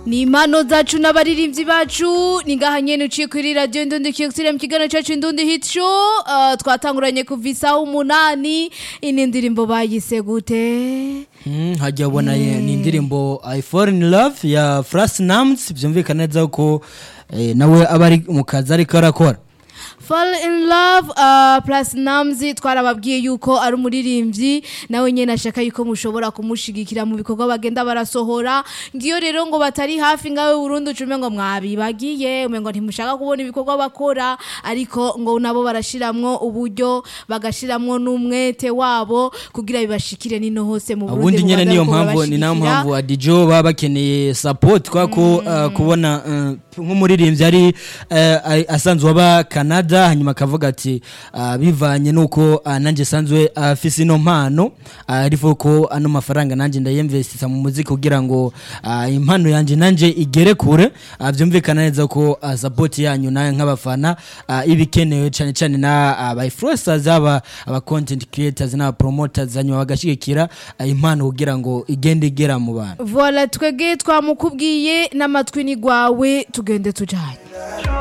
ni impano zacu n'abaririmbyi bacu ni ngaha nyene uciye kuri radio Indundi Kiyosire mu kiganiro cacu Indundi Hit Show uh, twatanguranye kuva isaha umunani ini ndirimbo bayise gute Mm, hajya ubona ni indirimbo I Fall in Love ya Fras Nams byumvikana neza ko eh, nawe aba ari mu kazi ariko arakora Fall in Love uh, plus Namzi twarababwiye yuko ari umuririmbyi nawe nyene ashaka yuko mushobora kumushigikira mu bikorwa bagenda barasohora ngiyo rero ngo batari hafi ngawe Burundi ucume ngo mwabibagiye umengo ntimushaka kubona ibikorwa bakora ariko ngo nabo barashiramwo uburyo bagashiramwo n'umwete wabo kugira bibashikire nino hose mu Burundi ubundi nyene niyo bubagaruka mpamvu ni nayo babashigikira. mpamvu adijo baba bakeneye support kwa ko uh, kubona uh, nk'umuririmbyi ari uh, ari- asanzwe aba Canada hanyuma akavuga ati uh, bivanye nuko uh, nanje sanzwe afise ino mpano uh, ariko ko ano mafaranga nanje ndayinvestisa mu muziki kugira ngo uh, impano yanje nanje igere kure uh, byumvikana neza ko uh, support yanyu nayo nk'abafana uh, ibikenewe cyane cyane na uh, ba influencers aba aba content creators n'aba promoters hanyuma bagashigikira uh, impano kugira ngo igende igera mu bantu Voilà twege twamukubwiye n'amatwi ni gwawe tugende tujanye